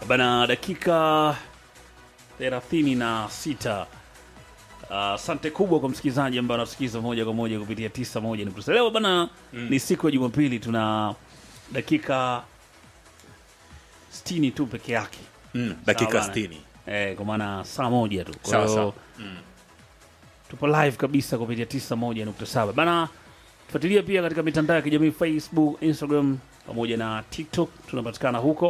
bana dakika thelathini na sita asante kubwa kwa msikilizaji ambaye anasikiza moja kwa moja kupitia tisa moja nukta leo bana ni siku ya jumapili tuna dakika sitini tu peke yake Mm, dakika Sawa bana. 60. eh, kwa maana saa moja tu kwa Sawa, hiyo sawa. tupo live kabisa kupitia tisa moja nukta saba bana tufuatilia pia katika mitandao ya kijamii facebook instagram pamoja na tiktok tunapatikana huko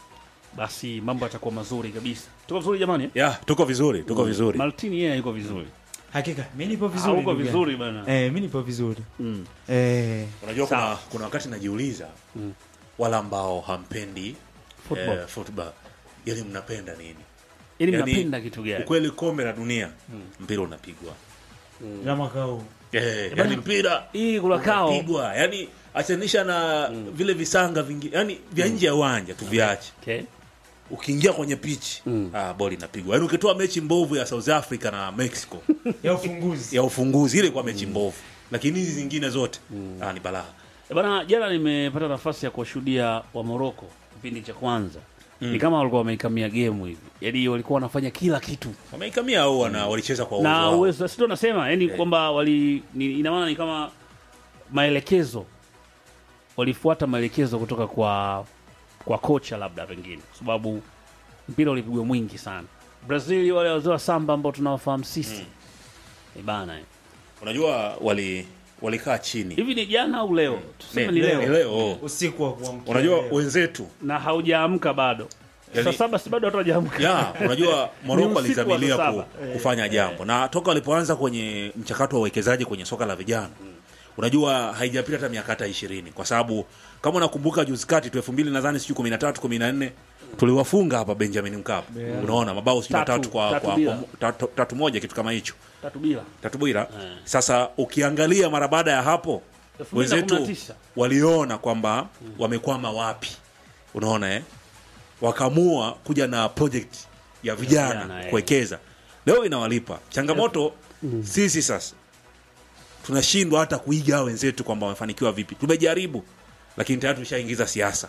basi mambo yatakuwa mazuri kabisa tuko vizuri jamani eh? Ya, tuko vizuri, tuko vizuri. maltini yeye yuko vizuri Hakika mi nipo Ah, vizuri. uko ndugu yangu. vizuri bana Eh, mi nipo vizuri. Mm. Eh, Unajua kuna, Sawa. kuna wakati najiuliza wala ambao hampendi Football. eh, football. Yani mnapenda nini? Yaani Yaani, mnapenda kitu gani Ukweli kombe la dunia mpira unapigwa. na mwaka huu Eh, yani mpira hii kulakao unapigwa. Yani achanisha na vile visanga vingi, yani vya nje ya uwanja tuviache. okay. Ukiingia kwenye pitch, ah, boli inapigwa. Yani ukitoa mechi mbovu ya South Africa na Mexico ya ufunguzi. ya ufunguzi ile kwa mechi mbovu. Lakini hizi zingine zote ah, ni balaa. Eh, bana jana nimepata nafasi ya kuwashuhudia wa Moroko kipindi cha kwanza ni kama walikuwa wameikamia game hivi yaani walikuwa wanafanya kila kitu Wameikamia au wana walicheza kwa uwezo na wao. uwezo sio nasema yani kwamba wali ni, ina maana ni kama maelekezo walifuata maelekezo kutoka kwa kwa kocha labda pengine kwa sababu mpira ulipigwa mwingi sana Brazil wale wazee wa samba ambao tunawafahamu sisi mm. bana eh. Unajua wali walikaa chini. hivi ni jana au leo tuseme Ni- ni ni leo leo. Usiku wa kuamkia. Unajua leo. wenzetu na haujaamka bado Yani- saa saba si bado watu hawajaamka ya unajua Moroko Ni usiku wa alizamilia saa ku, saba. kufanya jambo na toka walipoanza kwenye mchakato wa uwekezaji kwenye soka la vijana unajua haijapita hata miaka hata ishirini kwa sababu kama unakumbuka juzi kati tu elfu mbili nadhani sijui kumi na tatu kumi na nne tuliwafunga hapa Benjamin Mkapa unaona mabao sijui Tatu, matatu kwa, tatu kwa, bila. kwa tatu, tatu moja kitu kama hicho tatu bila tatu bila sasa ukiangalia mara baada ya hapo 2019. wenzetu waliona kwamba wamekwama wapi unaona eh? wakaamua kuja na project ya vijana vijana, eh. kuwekeza leo inawalipa changamoto sisi sasa tunashindwa hata kuiga hao wenzetu kwamba wamefanikiwa vipi tumejaribu lakini tayari tushaingiza siasa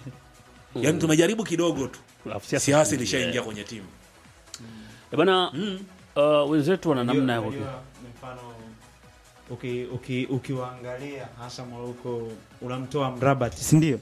yaani tumejaribu kidogo tu Alafu siasa siasa zinaingia. ilishaingia kwenye timu Eh, bana uh, wenzetu wana namna ya Unajua, mfano uki- uki- ukiwaangalia hasa Moroko unamtoa Mrabat si ndio?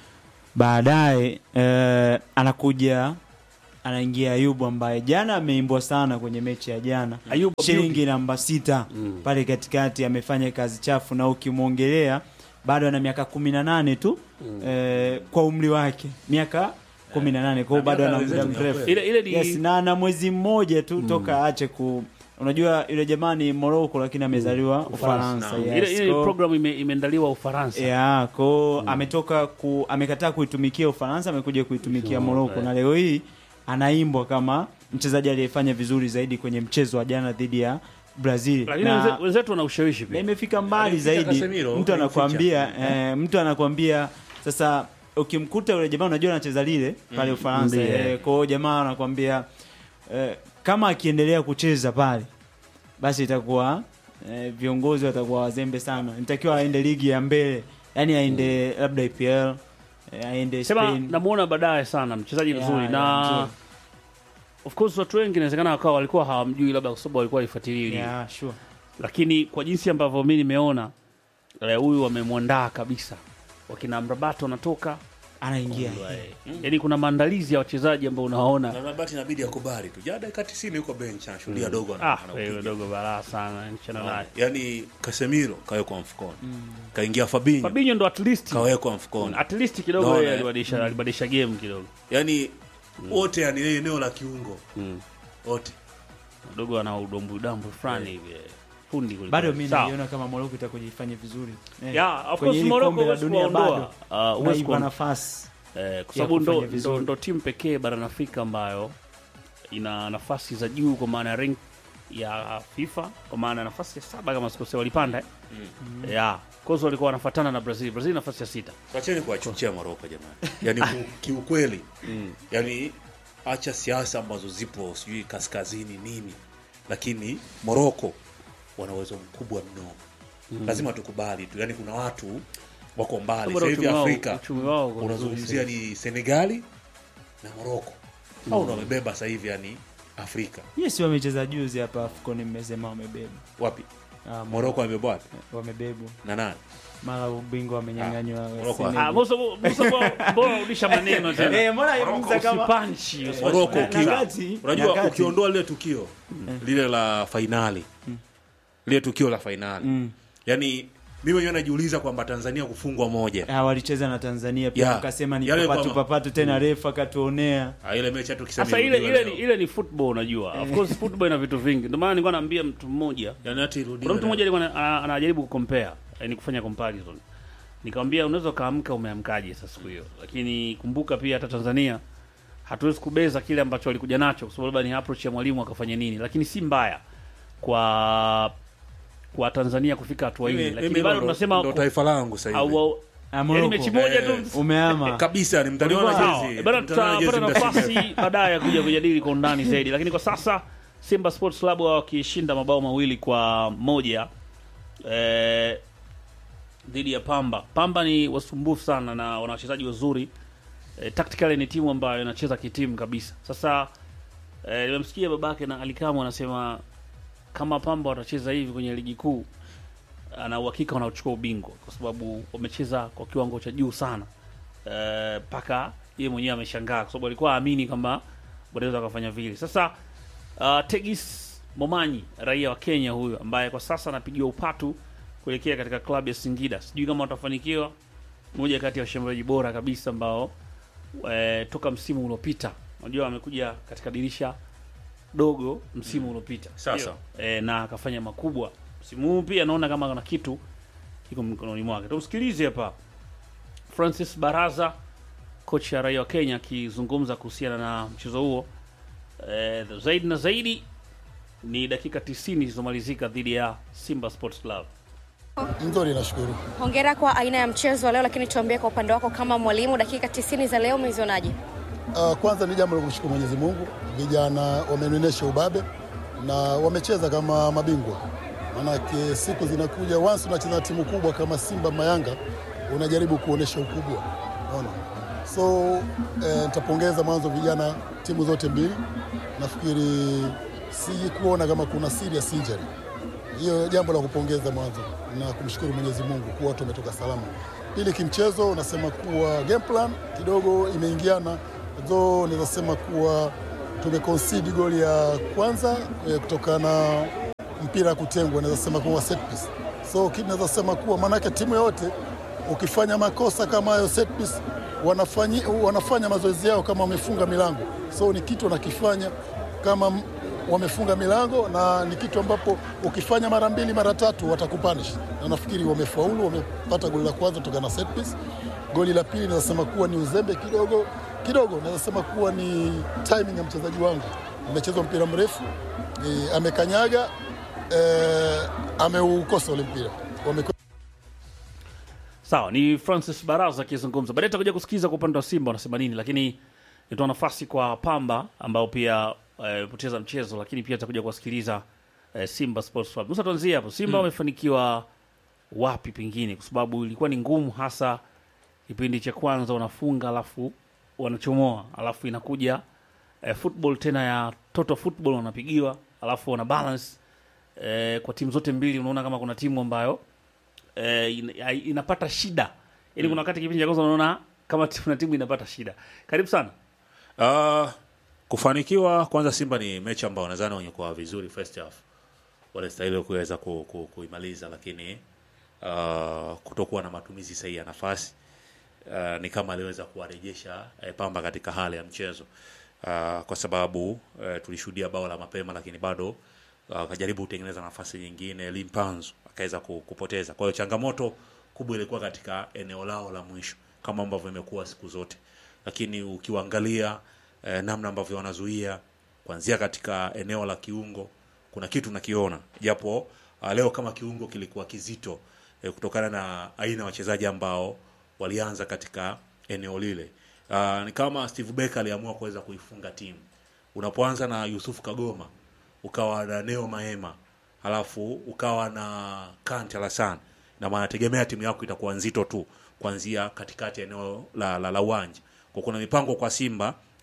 Baadaye eh, anakuja anaingia Ayubu ambaye jana ameimbwa sana kwenye mechi ya jana Ayubu shilingi namba sita pale katikati amefanya kazi chafu, na ukimwongelea bado ana miaka kumi na nane tu eh, kwa umri wake miaka kumi na nane kwa hiyo bado miaka ana muda wenzetu ni mrefu ile ile ni yes, na ana mwezi mmoja tu toka aache ku unajua yule jamaa ni Morocco lakini amezaliwa Ufaransa Naam. yes, ile ile ko- program ime, imeandaliwa Ufaransa yeah, ko ametoka ku amekataa kuitumikia Ufaransa amekuja kuitumikia Morocco na leo hii anaimbwa kama mchezaji aliyefanya vizuri zaidi kwenye mchezo wa jana dhidi ya Brazil lakini na, wenze- wenzetu wana ushawishi na pia imefika mbali Alimficha zaidi Casemiro, mtu alimficha. anakuambia eh, mtu anakuambia sasa ukimkuta yule jamaa unajua anacheza lile pale Ufaransa Ndiyo. eh, kwa hiyo jamaa anakuambia eh, kama akiendelea kucheza pale basi itakuwa eh, viongozi watakuwa wazembe sana nitakiwa aende ligi ya mbele yani aende labda EPL eh, aende sema Spain namuona baadaye sana mchezaji Yeah, mzuri yeah, na mzuri. of course watu wengi inawezekana wakawa walikuwa hawamjui labda kwa sababu walikuwa waifuatilii ligi. yeah, sure. lakini kwa jinsi ambavyo mi nimeona eh, huyu wamemwandaa kabisa wakina mrabato wanatoka anaingia yaani kuna maandalizi ya wachezaji ambao unawaona na Mabati inabidi akubali tu jana dakika 90 yuko bench anashuhudia dogo ana- ah anaupiga. wewe dogo balaa sana nchana naye yani Casemiro kawekwa mfukoni kaingia Fabinho Fabinho ndo at least kawekwa mfukoni at least kidogo Naona, yeye eh. alibadilisha alibadilisha game kidogo yani wote yani yeye eneo la kiungo wote dogo ana udombu udambu fulani hivi eh, fundi kweli bado kweli. mi Sawa. naiona kama Morocco itakuja ifanye vizuri eh, Yeah, of kwenye course hili Morocco kombe la huwezi dunia kuwaondoa. bado Ah, huwezi unaipa kuwa- nafasi Eh, kwa sababu ndo, kufanya ndo, vizuri. ndo timu pekee barani Afrika ambayo ina nafasi za juu kwa maana ya rank ya FIFA kwa maana ya nafasi ya saba kama sikosea walipanda eh? mm. yeah. Kozo walikuwa wanafuatana na Brazil. Brazil nafasi ya sita. Wacheni kuwachuchia Moroko jamani, yani ku- kiukweli, yani acha siasa ambazo zipo sijui kaskazini nini, lakini Moroko wana uwezo mkubwa mno, lazima tukubali tu. Yani kuna watu wako mbali Bora sasa hivi uchumi wao- Afrika, uchumi wao uko vizuri unazungumzia ni Senegali na Morocco hao ndo wamebeba sasa hivi yani Afrika yes wamecheza juzi hapa afcon mmesema wamebeba wapi Ah, Morocco wamebeba wapi wamebebwa na nani mara ubingwa wamenyang'anywa Morocco. Senegal. Ah, Musa Musa mbona- mbona unarudisha maneno tena? Eh, mbona Musa kama Usipanchi, usipanchi. Morocco Na- ukiwa- nyakati- unajua nyakati. ukiondoa lile tukio lile la fainali lile tukio la fainali Mm. yani mimi mwenyewe najiuliza kwamba Tanzania kufungwa moja Ah, walicheza na Tanzania pia Yeah. wakasema ni Yale papatu kwamba- papatu tena refa katuonea Ah, ile mechi hata ukisema Sasa ile irudiwe ile ni leo. ile ni football unajua. Of course football ina vitu vingi. Ndio maana nilikuwa naambia mtu mmoja yani hata irudiwe kuna mtu leo. mmoja alikuwa ana- ana- anajaribu kucompare yani kufanya comparison nikamwambia unaweza ukaamka umeamkaje sasa siku hiyo lakini kumbuka pia hata tanzania hatuwezi kubeza kile ambacho walikuja nacho kwa sababu labda ni approach ya mwalimu akafanya nini lakini si mbaya kwa kwa tanzania kufika hatua hii Mimi- lakini mimi bado ndo- tunasema ndo taifa langu sasa hivi au- au- Ah, yani Morocco. mechi moja tu Eh, umeama kabisa ni mtaniona Sawa, jezi bado mtaniona jezi tutapata muda si mrefu. nafasi baadaye ya kuja kujadili kwa undani zaidi, lakini kwa sasa Simba Sports Club wakishinda mabao mawili kwa moja eh, dhidi ya Pamba. Pamba ni wasumbufu sana na wana wachezaji wazuri eh, tactically ni timu ambayo inacheza kitimu kabisa. Sasa eh, nimemsikia babake na Alikamu anasema kama Pamba watacheza hivi kwenye ligi kuu ana uhakika wanaochukua ubingwa kwa sababu wamecheza kwa kiwango cha juu sana mpaka yeye mwenyewe ameshangaa kwa sababu alikuwa aamini kwamba wanaweza wakafanya vile. Sasa uh, Tegis Momanyi raia wa Kenya huyu ambaye kwa sasa anapigiwa upatu kuelekea katika klabu ya Singida, sijui kama watafanikiwa. Moja kati ya washambuliaji bora kabisa ambao e, toka msimu uliopita, unajua amekuja katika dirisha dogo msimu uliopita Sasa. e, na akafanya makubwa msimu huu pia naona kama kuna kitu kiko mkononi mwake. Tumsikilize hapa Francis Baraza, kocha raia wa Kenya, akizungumza kuhusiana na mchezo huo. E, zaidi na zaidi ni dakika 90 zilizomalizika dhidi ya Simba Sports Club. Nzuri, nashukuru. Hongera kwa aina ya mchezo wa leo, lakini tuambie kwa upande wako kama mwalimu, dakika 90 za leo umezionaje? Uh, kwanza ni jambo la kumshukuru Mwenyezi Mungu, vijana wamenionyesha ubabe na wamecheza kama mabingwa. Maanake siku zinakuja, once unacheza na timu kubwa kama Simba Mayanga, unajaribu kuonyesha ukubwa, unaona. So eh, nitapongeza mwanzo vijana timu zote mbili. Nafikiri siji kuona kama kuna serious injury hiyo jambo la kupongeza mwanzo na kumshukuru Mwenyezi Mungu kuwa watu wametoka salama. Pili, kimchezo unasema kuwa game plan kidogo imeingiana, though naweza sema kuwa tumeconcede goli ya kwanza eh, kutokana na mpira kutengwa, naweza sema kuwa set piece. So kitu naweza sema kuwa maanake timu yote ukifanya makosa kama hayo set piece wanafanyi, wanafanya mazoezi yao kama wamefunga milango, so ni kitu wanakifanya kama m- wamefunga milango na ni kitu ambapo ukifanya mara mbili mara tatu watakupanish, na nafikiri wamefaulu, wamepata goli la kwanza kutoka na set piece. Goli la pili naweza sema kuwa ni uzembe kidogo kidogo, naweza sema kuwa ni timing ya mchezaji wangu, amechezwa mpira mrefu e, amekanyaga e, ameukosa ule mpira Wame Sawa, ni Francis Baraza akizungumza. Baadaye tutakuja kusikiza kwa upande wa Simba wanasema nini, lakini nitoa nafasi kwa Pamba ambao pia wamepoteza mchezo, lakini pia tutakuja kuwasikiliza eh, Simba Sports Club. Musa, tuanzie hapo. Simba wamefanikiwa wapi pengine, kwa sababu ilikuwa ni ngumu, hasa kipindi cha kwanza wanafunga alafu wanachomoa, alafu inakuja eh, football tena ya total football wanapigiwa, alafu wana balance eh, kwa timu zote mbili. Unaona kama kuna timu ambayo eh, ina- inapata shida yaani kuna wakati kipindi cha kwanza unaona kama kuna timu inapata shida karibu sana Uh, kufanikiwa kwanza, Simba ni mechi ambayo nadhani wanyekuwa vizuri first half, walistahili kuweza ku, ku, kuimaliza, lakini uh, kutokuwa na matumizi sahihi ya nafasi uh, ni kama aliweza kuwarejesha eh, Pamba katika hali ya mchezo uh, kwa sababu eh, tulishuhudia bao la mapema, lakini bado uh, akajaribu kutengeneza nafasi nyingine, Limpanzu akaweza ku- kupoteza. Kwa hiyo changamoto kubwa ilikuwa katika eneo lao la mwisho kama ambavyo imekuwa siku zote, lakini ukiwaangalia eh, namna ambavyo wanazuia kuanzia katika eneo la kiungo kuna kitu nakiona, japo uh, leo kama kiungo kilikuwa kizito eh, kutokana na aina ya wachezaji ambao walianza katika eneo lile. Uh, ni kama Steve Becker aliamua kuweza kuifunga timu. Unapoanza na Yusuf Kagoma, ukawa na Neo Maema, halafu ukawa na Kante Alasan, na maana tegemea timu yako itakuwa nzito tu kuanzia katikati ya eneo la la, la uwanja. Kwa kuna mipango kwa Simba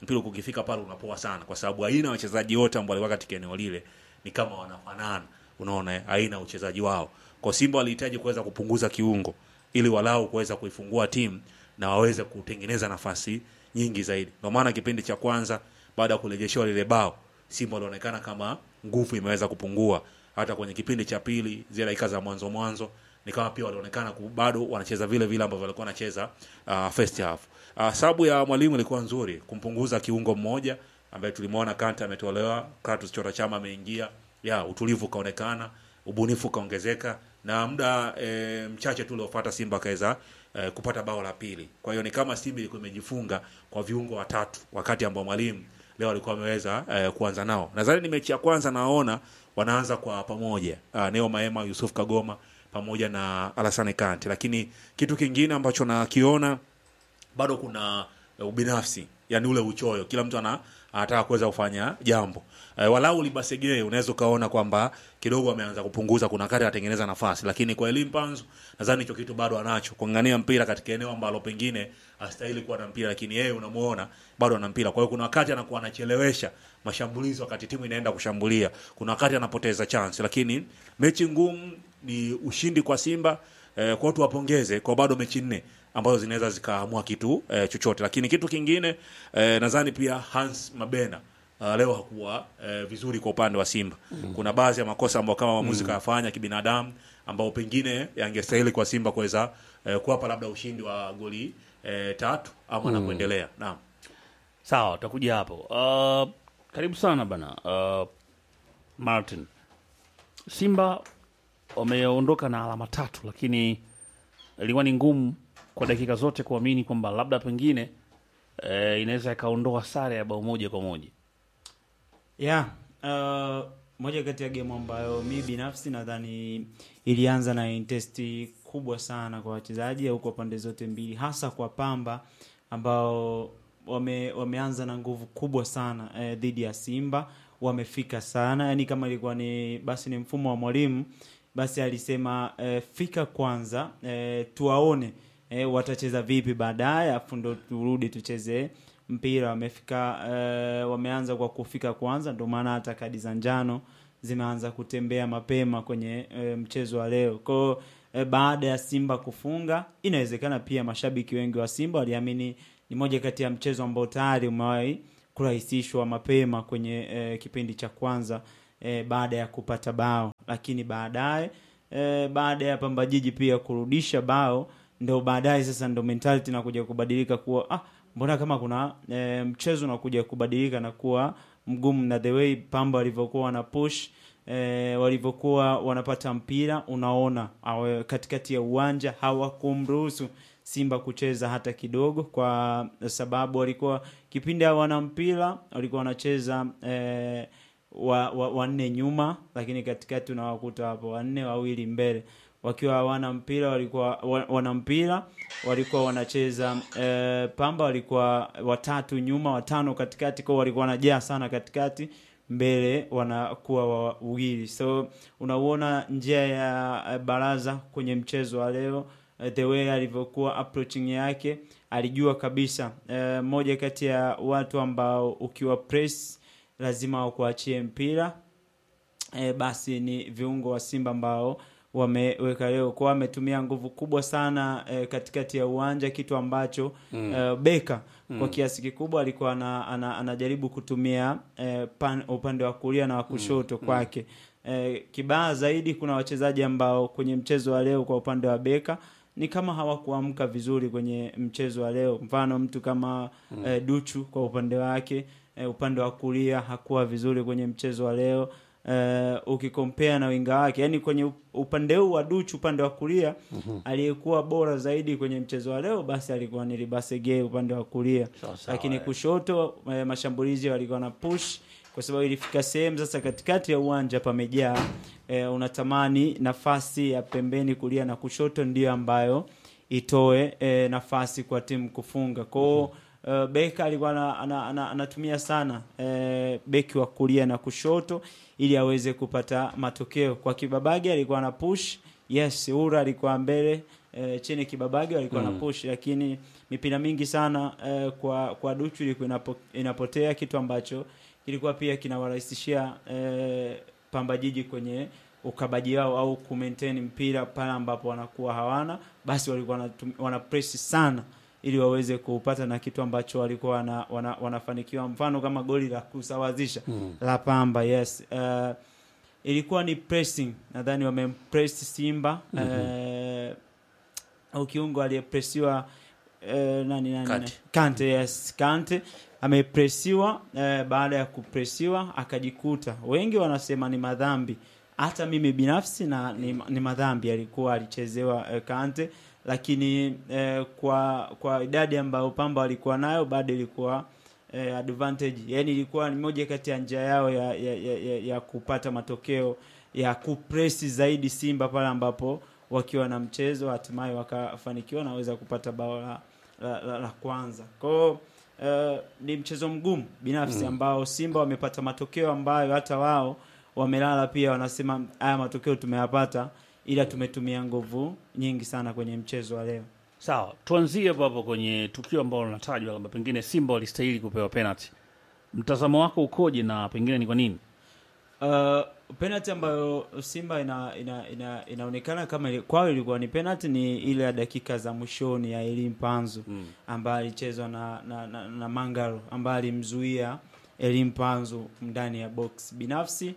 mpira ukifika pale unapoa sana kwa sababu aina ya wachezaji wote ambao walikuwa katika eneo lile ni kama wanafanana unaona eh, aina ya uchezaji wao kwa Simba walihitaji kuweza kupunguza kiungo ili walau kuweza kuifungua timu na waweze kutengeneza nafasi nyingi zaidi ndio maana kipindi cha kwanza baada ya kurejeshewa lile bao Simba walionekana kama nguvu imeweza kupungua hata kwenye kipindi cha pili zile dakika za mwanzo mwanzo ni kama pia walionekana ku- bado wanacheza vile vile ambavyo walikuwa wanacheza uh, first half. Uh, sababu ya mwalimu ilikuwa nzuri kumpunguza kiungo mmoja ambaye tulimwona Kante ametolewa, Kratos Chota Chama ameingia, ya utulivu ukaonekana, ubunifu ukaongezeka na muda e, mchache tu uliofuata Simba akaweza e, kupata bao la pili. Kwa hiyo ni kama Simba ilikuwa imejifunga kwa viungo watatu wakati ambao mwalimu leo alikuwa ameweza eh, kuanza nao. Nadhani ni mechi ya kwanza naona wanaanza kwa pamoja uh, Neo Maema, Yusuf Kagoma pamoja na Alassane Kante, lakini kitu kingine ambacho nakiona bado kuna eh, ubinafsi yani ule uchoyo kila mtu ana anataka kuweza kufanya jambo e, walau libasegee unaweza ukaona kwamba kidogo ameanza kupunguza kuna kati atengeneza nafasi lakini kwa elimu panzu nadhani hicho kitu bado anacho kuangania mpira katika eneo ambalo pengine astahili kuwa na mpira lakini yeye unamuona bado ana mpira kwa hiyo kuna wakati anakuwa anachelewesha mashambulizi wakati timu inaenda kushambulia kuna wakati anapoteza chance lakini mechi ngumu ni ushindi kwa Simba eh, kwa watu wapongeze kwa bado mechi nne ambazo zinaweza zikaamua kitu eh, chochote lakini kitu kingine eh, nadhani pia Hans Mabena uh, leo hakuwa eh, vizuri kwa upande wa Simba mm. kuna baadhi ya makosa ambayo kama mwamuzi mm. kayafanya kibinadamu ambao pengine yangestahili kwa Simba kuweza eh, kuwapa labda ushindi wa goli eh, tatu ama na kuendelea naam sawa utakuja hapo uh, karibu sana bana uh, martin simba wameondoka na alama tatu lakini ilikuwa ni ngumu kwa dakika zote kuamini kwamba labda pengine eh, inaweza ikaondoa sare ya bao moja kwa moja yeah uh, moja kati ya game ambayo mi binafsi nadhani ilianza na intensity kubwa sana kwa wachezaji au kwa pande zote mbili hasa kwa pamba ambao wame, wameanza na nguvu kubwa sana eh, dhidi ya simba wamefika sana yani kama ilikuwa ni basi ni mfumo wa mwalimu basi alisema eh, fika kwanza eh, tuwaone eh, watacheza vipi baadaye afu ndo turudi tucheze mpira wamefika eh, wameanza kwa kufika kwanza ndio maana hata kadi za njano zimeanza kutembea mapema kwenye eh, mchezo wa leo kwao eh, baada ya simba kufunga inawezekana pia mashabiki wengi wa simba waliamini ni moja kati ya mchezo ambao tayari umewahi kurahisishwa mapema kwenye eh, kipindi cha kwanza eh, baada ya kupata bao lakini baadaye eh, baada ya pamba jiji pia kurudisha bao ndo baadaye sasa ndo mentality nakuja kubadilika kuwa ah, mbona kama kuna e, mchezo unakuja kubadilika na kuwa mgumu na the way pamba walivyokuwa wana push e, walivyokuwa wanapata mpira unaona awe, katikati ya uwanja hawakumruhusu simba kucheza hata kidogo kwa sababu walikuwa kipindi hawana mpira walikuwa wanacheza e, wa, wa, wanne nyuma lakini katikati unawakuta hapo wanne wawili mbele wakiwa hawana mpira walikuwa wa- wana mpira walikuwa wanacheza e, pamba walikuwa watatu nyuma watano katikati kwao walikuwa wanajaa sana katikati mbele wanakuwa wawili so unauona njia ya eh, baraza kwenye mchezo wa leo eh, the way alivyokuwa approaching yake alijua kabisa eh, moja kati ya watu ambao ukiwa press lazima wakuachie mpira e, basi ni viungo wa Simba ambao wameweka leo kwa wametumia nguvu kubwa sana e, katikati ya uwanja kitu ambacho mm. e, Beka mm. kwa kiasi kikubwa alikuwa ana, ana, anajaribu kutumia e, pan, upande wa kulia na wa kushoto mm. kwake e, kibaya zaidi kuna wachezaji ambao kwenye mchezo wa leo kwa upande wa Beka ni kama hawakuamka vizuri kwenye mchezo wa leo mfano mtu kama mm. e, Duchu kwa upande wake e, upande wa kulia hakuwa vizuri kwenye mchezo wa leo uh, ukikompea na winga wake yani kwenye up- upande huu wa Duchu upande wa kulia mm-hmm. aliyekuwa bora zaidi kwenye mchezo wa leo basi alikuwa ni Libasege upande wa kulia Sawa sawa, lakini eh. kushoto eh, mashambulizi walikuwa na push kwa sababu ilifika sehemu sasa katikati ya uwanja pamejaa eh, unatamani nafasi ya pembeni kulia na kushoto ndiyo ambayo itoe eh, nafasi kwa timu kufunga kwao Uh, beka alikuwa ana- ana- ana- anatumia sana eh, beki wa kulia na kushoto ili aweze kupata matokeo kwa kibabage alikuwa ana push yes ura alikuwa mbele eh, chini kibabage walikuwa na push lakini mipira mingi sana eh, kwa kwa Duchu ilikuwa inapo, inapotea kitu ambacho kilikuwa pia kinawarahisishia eh, Pamba Jiji kwenye ukabaji wao au kumaintain mpira pale ambapo wanakuwa hawana basi walikuwa wanatum- wana press sana ili waweze kupata na kitu ambacho walikuwa wana, wana, wanafanikiwa mfano kama goli la kusawazisha la Pamba yes uh, ilikuwa ni pressing nadhani wamempress Simba eh, au kiungo aliyepresiwa eh, nani nani Kante. nani? Kante yes Kante amepresiwa eh, baada ya kupresiwa akajikuta wengi wanasema ni madhambi hata mimi binafsi na ni, ni madhambi alikuwa alichezewa eh, Kante lakini eh, kwa kwa idadi ambayo Pamba walikuwa nayo bado ilikuwa eh, advantage yani ilikuwa ni moja kati ya njia yao ya, ya, ya, ya, ya kupata matokeo ya kupresi zaidi Simba pale ambapo wakiwa na mchezo hatimaye wakafanikiwa na waweza kupata bao la, la, la, la kwanza kwao uh, ni mchezo mgumu binafsi ambao Simba wamepata matokeo ambayo hata wao wamelala pia wanasema haya matokeo tumeyapata ila tumetumia nguvu nyingi sana kwenye mchezo wa leo Sawa, tuanzie hapo hapo kwenye tukio ambalo linatajwa kwamba pengine Simba walistahili kupewa penalty. Mtazamo wako ukoje na pengine ni kwa nini? Uh, penalty ambayo Simba ina, ina, ina, inaonekana kama ili- kwao ilikuwa ni penalty ni ile ya dakika za mwishoni ya Elim Panzu Mm. ambaye alichezwa na, na, na, na Mangalo ambaye alimzuia Elim Panzu ndani ya box. Binafsi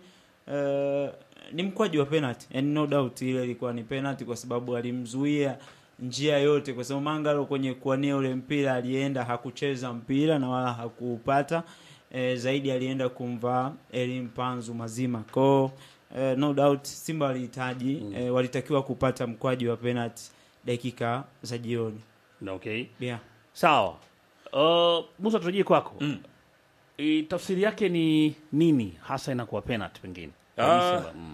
uh, ni mkwaji wa penalty and no doubt ile ilikuwa ni penalty kwa sababu alimzuia njia yote, kwa sababu Mangalo kwenye kuania ule mpira alienda hakucheza mpira na wala hakuupata e, zaidi alienda kumvaa Elim Panzu mazima kwao. E, no doubt Simba walihitaji mm. e, walitakiwa kupata mkwaji wa penalty dakika za jioni Na Okay. yeah. Sawa. Uh, Musa turejee kwako. Mm. I, tafsiri yake ni nini hasa inakuwa penalty pengine? Ah. Simba, mm.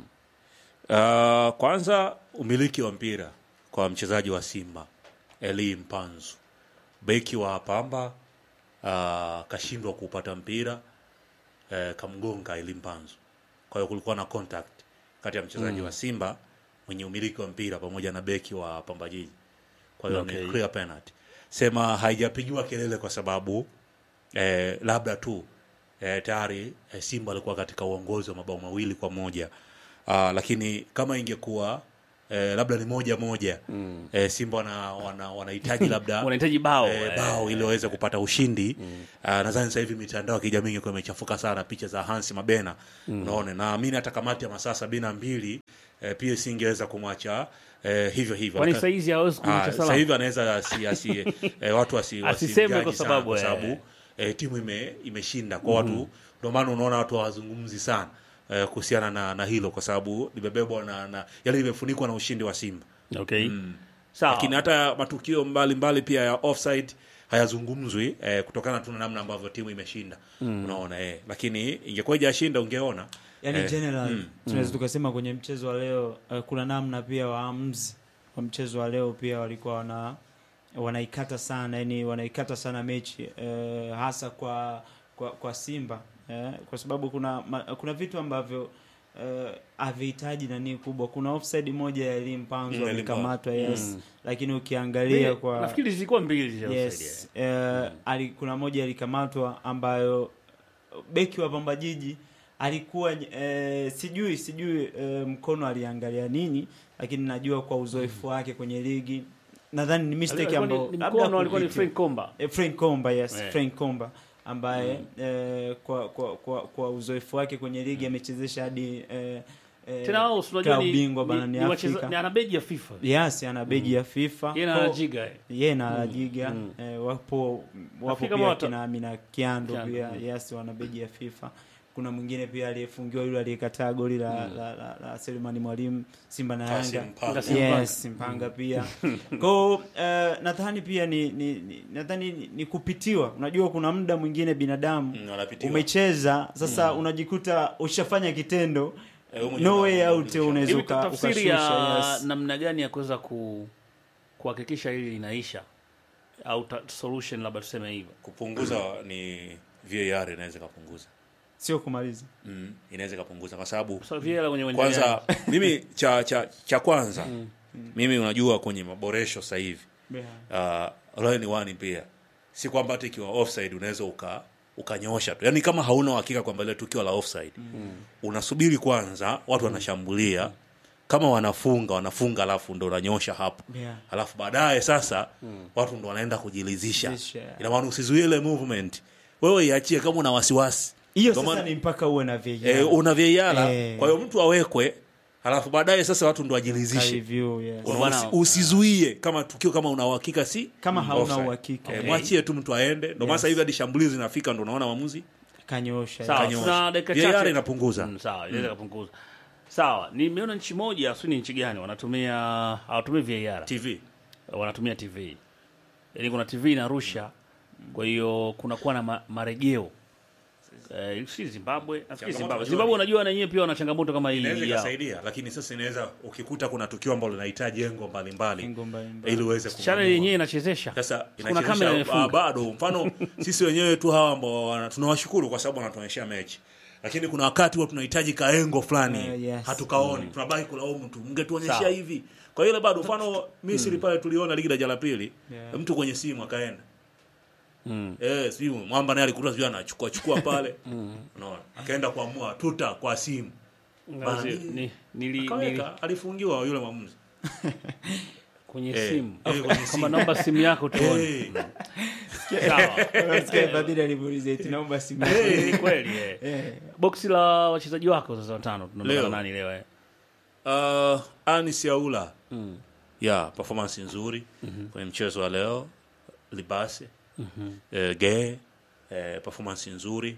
Uh, kwanza umiliki wa mpira kwa mchezaji wa Simba Eli Mpanzu, beki wa Pamba uh, kashindwa kupata mpira uh, kamgonga Eli Mpanzu. Kwa hiyo kulikuwa na contact kati ya mchezaji wa Simba mwenye umiliki wa mpira pamoja na beki wa Pamba Jiji. Kwa hiyo Okay. ni clear penalty. Sema haijapigiwa kelele kwa sababu eh, labda tu eh, tayari eh, Simba alikuwa katika uongozi wa mabao mawili kwa moja uh, lakini kama ingekuwa eh, labda ni moja moja mm. eh, Simba wana, wana, wanahitaji labda Wanahitaji bao. eh, eh. bao ili waweze kupata ushindi mm. uh, nadhani sasa hivi mitandao ya kijamii ingekuwa imechafuka sana picha za Hansi Mabena mm. unaona naamini hata kamati ya masaa sabini na mbili eh, pia singeweza kumwacha eh, hivyo hivyo Kwani Aka- saizi hawezi Ah, kumwacha sasa salama. hivi anaweza asi, asi, eh, watu asi, Asiseme wasimjaji kwa sana sababu, kwa eh. sababu eh, timu ime, imeshinda kwa watu ndio maana unaona watu hawazungumzi sana eh, kuhusiana na, na hilo kwa sababu limebebwa na, na yale limefunikwa na ushindi wa Simba Okay. Sawa. lakini hata matukio mbalimbali mbali pia ya offside hayazungumzwi eh, kutokana tu na namna ambavyo timu imeshinda unaona eh. lakini ingekuwa ijashinda ungeona yani Eh, general mm, tunaweza tukasema kwenye mchezo wa leo uh, kuna namna pia waamuzi wa mchezo wa leo pia walikuwa wana wanaikata sana yani wanaikata sana mechi uh, hasa kwa kwa, kwa Simba eh, kwa sababu kuna ma, kuna vitu ambavyo uh, havihitaji nani kubwa. Kuna offside moja ya Elim Panzo Mm, Elim alikamatwa yes, lakini ukiangalia kwa nafikiri zilikuwa mbili zile yes, eh, ali, kuna moja alikamatwa ambayo beki wa Pamba Jiji alikuwa eh, sijui sijui eh, mkono aliangalia nini, lakini najua kwa uzoefu wake kwenye ligi nadhani ni mistake Alikuwa ni- ambayo ni labda mkono alikuwa ni kupitia- Frank Komba. Eh, Frank Komba yes, Eh. Frank Komba ambaye eh, kwa, kwa, kwa, kwa uzoefu wake kwenye ligi amechezesha hadi eh, eh, Tena wao si unajua klabu ni bingwa ni- barani ni wacheza- Afrika. ni ana beji ya FIFA. Yes, ana beji ya FIFA. Yeye na Kwa- anajiga. eh. ye na Alajiga eh, wapo wapo Nafikiri kama pia wata- kina Amina Kiando Kiando, pia mm. yes, wana beji ya FIFA. Kuna mwingine pia aliyefungiwa yule aliyekataa goli la, la, la, la Selemani Mwalimu Simba na Kasim Yanga. Mpanga. Yes, Mpanga pia. Kwa uh, nadhani pia ni, ni, ni nadhani ni, ni kupitiwa. Unajua kuna muda mwingine binadamu Mm, wanapitiwa. umecheza sasa unajikuta ushafanya kitendo Eh, wewe mwenyewe no way una- out unarudisha. unaweza Hivi uka- tafsiri ya ukashusha yes. namna gani ya kuweza ku kuhakikisha hili linaisha au ta, solution labda tuseme hivyo. kupunguza ni VAR inaweza ikapunguza Sio kumaliza. mm, inaweza ikapunguza kwa sababu So vile kwenye uwanja kwanza mimi cha cha cha kwanza mimi unajua kwenye maboresho sasa hivi Yeah. uh, line one pia si kwamba hata ikiwa offside unaweza uka ukanyosha tu yaani kama hauna uhakika kwamba ile tukio la offside unasubiri kwanza watu wanashambulia kama wanafunga wanafunga alafu ndo unanyosha hapo Yeah. alafu baadaye sasa watu ndo wanaenda kujilizisha Kujilizisha. ina maana usizuie ile movement wewe iachie kama una wasiwasi hiyo Ndio sasa maana- ni mpaka uwe na VAR. eh, una VAR Eh. kwa hiyo mtu awekwe alafu baadaye sasa watu ndo Ka wajilizishe review, yes. Una- Bwana- usi- usizuie kama tukio kama una uhakika si Kama hauna offside. uhakika. eh, mwachie tu mtu aende ndio maana sasa hivi hadi shambulizi linafika ndo unaona maamuzi kanyosha Sawa, Kanyosha. tuna dakika VAR chache. inapunguza. Mm, sawa, inaweza kupunguza. Sawa, nimeona nchi moja, sio ni nchi gani, wanatumia hawatumii VAR. tv wanatumia TV. Yaani kuna TV inarusha, kwa hiyo kunakuwa na ma, marejeo. Eh, si Zimbabwe, nafikiri Changamoto Zimbabwe. unajua Zimbabwe ni- unajua na yenyewe pia wana changamoto kama hii inaweza yao. ikasaidia lakini sasa inaweza ukikuta kuna tukio ambalo linahitaji engo mbalimbali Engo mbalimbali. ili uweze Channel kumamua. yenyewe inachezesha. sasa kuna inachezesha, kamera ah, imefunga. bado mfano sisi wenyewe tu hawa ambao wana- tunawashukuru kwa sababu wanatuonyesha mechi lakini kuna wakati huwa tunahitaji kaengo fulani Eh, yes. hatukaoni tunabaki kulaumu tu mngetuonyesha Sawa. hivi kwa hiyo ile bado mfano Misri pale tuliona ligi daraja la pili Yeah. mtu kwenye simu akaenda Mm. Eh, sijui mwamba naye alikuta sijui anachukua chukua pale unaona akaenda kuamua tuta kwa simu Bana, Ngazi- nili- ni- nili, nili, akaweka alifungiwa yule mwamuzi kwenye Eh, simu. eh, kwenye Kama simu. naomba simu yako tuone. Eh, Sawa. Unasikia Fadhili alimuuliza eti naomba simu. eh, Ni kweli eh. Eh. Boksi la wachezaji wako sasa watano tunaondoka Leo. nani leo eh? Uh, Anis Yaula Mm. ya performance nzuri kwenye mchezo wa leo Libase eh, Ge eh, performance nzuri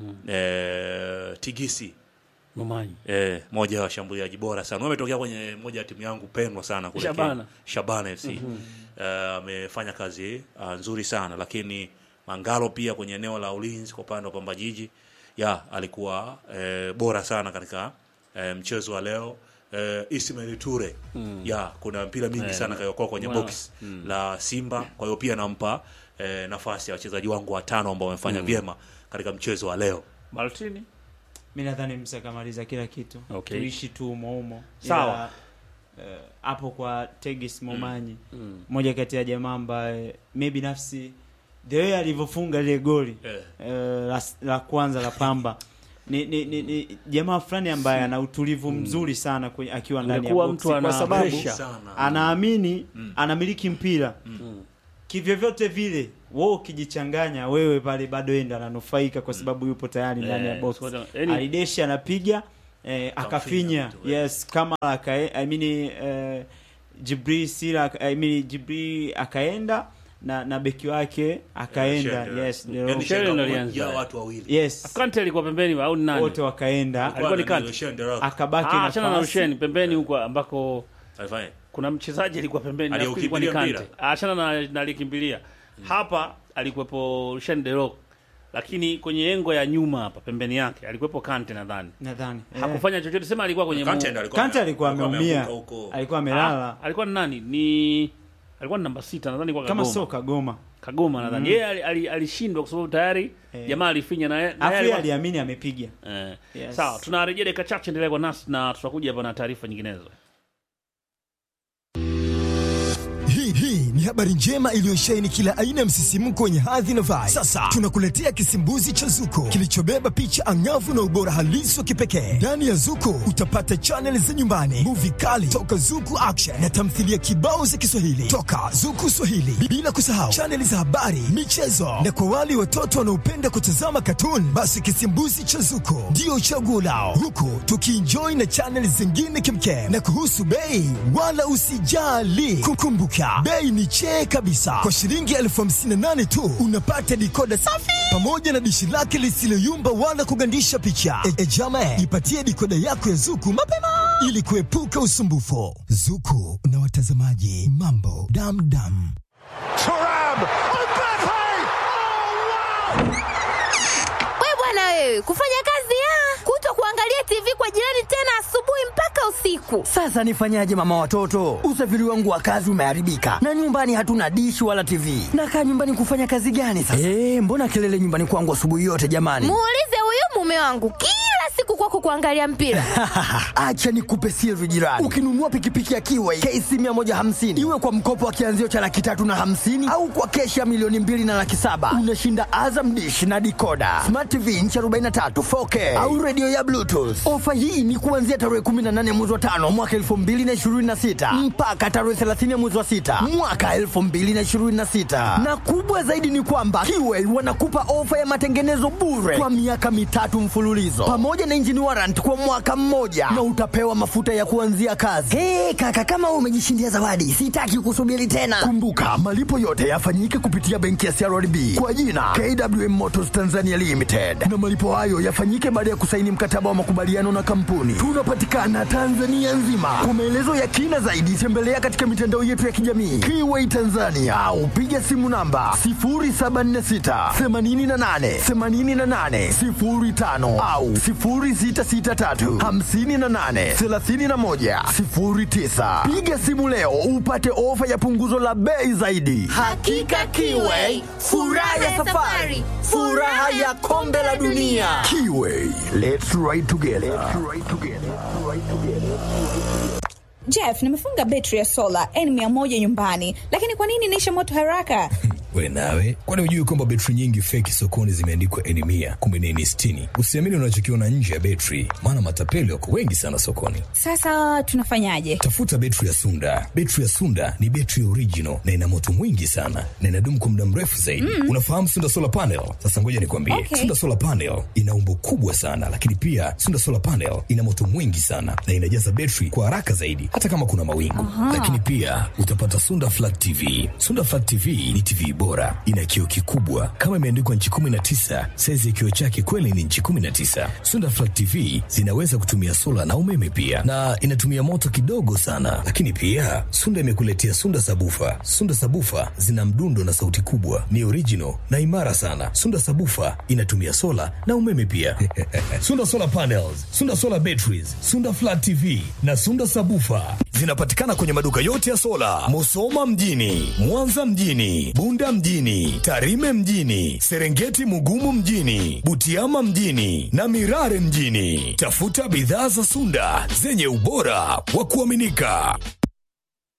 eh, Tigisi Momanyi. eh, moja ya washambuliaji bora sana wametokea kwenye moja ya timu yangu pendwa sana kule Shabana. Kenya. Shabana FC Eh, amefanya kazi uh, nzuri sana lakini Mangalo pia kwenye eneo la ulinzi kwa upande wa Pamba Jiji ya alikuwa eh, bora sana katika eh, mchezo wa leo eh, Ismail Ture ya kuna mpira mingi Eh, sana kayokoa kwenye bwana. box la Simba kwa hiyo pia nampa eh, nafasi ya wachezaji wangu watano ambao wamefanya vyema katika mchezo wa leo Maltini. mi nadhani msa kamaliza kila kitu Okay. tuishi tu umoumo Sawa. hapo kwa tegis momanyi moja kati ya jamaa ambaye mi binafsi the way alivyofunga ile goli eh, eh, la, la kwanza la pamba ni, ni, ni, ni jamaa fulani ambaye ana utulivu mzuri sana kwenye, akiwa ndani ya Amekuwa boksi mtu ana kwa sababu pressure. sana anaamini anamiliki mpira kivyovyote vile wewe ukijichanganya wewe pale bado enda ananufaika kwa sababu yupo tayari ndani ya Eh, box so- yani- alideshi anapiga eh, akafinya mtu, yes kama akae, I mean, eh, Jibril Sila I mean, Jibril akaenda na na beki wake akaenda Shendera. yes Yaani Dero- Shendera Shendera alianza. ya watu wawili yes Kante alikuwa pembeni au ni nani? wote wakaenda Alikuwa ni Kwanza kati. Shendera. akabaki Ah, achana na nafasi. Rusheni pembeni huko ambako Alifanya. kuna mchezaji alikuwa pembeni nafikiri ilikuwa ni Aliyekimbilia Kante. Achana na na aliyekimbilia. Hapa alikuwepo Rusheni De Reuck. Lakini kwenye engo ya nyuma hapa pembeni yake alikuwepo Kante nadhani. nadhani eh. Hakufanya chochote sema alikuwa kwenye Kante mu- ndiye alikuwa Kante alikuwa ameumia ameanguka huko. alikuwa amelala Ah, alikuwa ni nani? Ni alikuwa ni namba sita nadhani kwa kama Kagoma. sio Kagoma Kagoma nadhani. Yeye ali- ali- alishindwa kwa sababu tayari Eh. jamaa alifinya na yeye. na afu yeye yeye alikuwa- aliamini amepiga Eh. Yes. Sawa, tunarejea dakika chache, endelea kwa nasi na tutakuja hapa na taarifa nyinginezo. Hii hii ni habari njema iliyosheheni kila aina ya msisimko wenye hadhi na vibe. Sasa tunakuletea kisimbuzi cha Zuko kilichobeba picha angavu na ubora halisi wa kipekee. Ndani ya Zuko utapata chaneli za nyumbani, muvi kali toka Zuku Action na tamthilia kibao za Kiswahili toka Zuku Swahili, bila kusahau chaneli za habari, michezo na kwa wale watoto wanaopenda kutazama katuni, basi kisimbuzi cha Zuko ndio chaguo lao, huku tukienjoy na chaneli zingine kimkem. Na kuhusu bei, wala usijali, kukumbuka bei ni chee kabisa. Kwa shilingi elfu hamsini na nane tu unapata dikoda safi pamoja na dishi lake lisiloyumba wala kugandisha picha. E, e jama, ipatie dikoda yako ya Zuku mapema ili kuepuka usumbufu. Zuku na watazamaji, mambo damdam. We bwana wewe, kufanya kazi ya kuto kuangalia TV kwa jirani tena asubuhi mpaka usiku. Sasa nifanyaje mama watoto? Usafiri wangu wa kazi umeharibika na nyumbani hatuna dishi wala TV. Nakaa nyumbani kufanya kazi gani sasa? Eh, mbona kelele nyumbani kwangu asubuhi yote jamani? Muulize huyu mume wangu kila siku kwako kuangalia mpira. Acha nikupe siri jirani. Ukinunua pikipiki ya Kiway KC 150 iwe kwa mkopo wa kianzio cha laki tatu na hamsini au kwa keshi ya milioni mbili na laki saba unashinda Azam Dish na dikoda smart TV inchi 43 4K au redio ya Bluetooth. Ofa hii ni kuanzia tarehe 18 mwezi wa tano mwaka 2026 mpaka tarehe 30 mwezi wa sita mwaka 2026, na kubwa zaidi ni kwamba Kiway wanakupa ofa ya matengenezo bure kwa miaka mitatu mfululizo pamoja na engine warrant kwa mwaka mmoja na utapewa mafuta ya kuanzia kazi. Hey, kaka kama wewe umejishindia zawadi, sitaki kusubiri tena. Kumbuka malipo yote yafanyike kupitia benki ya CRDB kwa jina KWM Motors Tanzania Limited, na malipo hayo yafanyike baada ya kusaini mkataba wa makubaliano na kampuni. Tunapatikana Tanzania nzima. Kwa maelezo ya kina zaidi, tembelea katika mitandao yetu ya kijamii Kiway Tanzania au piga simu namba 0746 88 88 05 au 0663 58 31 09. Piga simu leo upate ofa ya punguzo la bei zaidi. Hakika Kiway, furaha ya safari, furaha ya kombe la dunia. Kiway, let's ride together. Let's ride together. Let's ride together. Jeff, nimefunga betri ya sola N100 nyumbani, lakini kwa nini inaisha moto haraka? We nawe, kwani hujui kwamba betri nyingi feki sokoni zimeandikwa N mia kumbe ni N sitini? Usiamini unachokiona nje ya betri, maana matapeli wako wengi sana sokoni. Sasa tunafanyaje? Tafuta betri ya Sunda. Betri ya Sunda ni betri original na ina moto mwingi sana na inadumu kwa muda mrefu zaidi. Mm. Unafahamu Sunda solar panel? Sasa ngoja nikwambie, Okay. Sunda solar panel ina umbo kubwa sana, lakini pia Sunda solar panel ina moto mwingi sana na inajaza betri kwa haraka zaidi, hata kama kuna mawingu. Lakini pia utapata Sunda flat TV. Sunda flat TV ni TV bora, ina kioo kikubwa kama imeandikwa nchi 19. Saizi ya kioo chake kweli ni nchi 19. Sunda flat TV zinaweza kutumia sola na umeme pia, na inatumia moto kidogo sana. Lakini pia Sunda imekuletea Sunda sabufa. Sunda sabufa zina mdundo na sauti kubwa, ni original na imara sana. Sunda sabufa inatumia sola na umeme pia. Sunda solar panels, Sunda solar batteries, Sunda flat TV na Sunda sabufa zinapatikana kwenye maduka yote ya sola, Musoma mjini, Mwanza mjini, Bunda mjini, Tarime mjini, Serengeti Mugumu mjini, Butiama mjini na Mirare mjini. Tafuta bidhaa za Sunda zenye ubora wa kuaminika.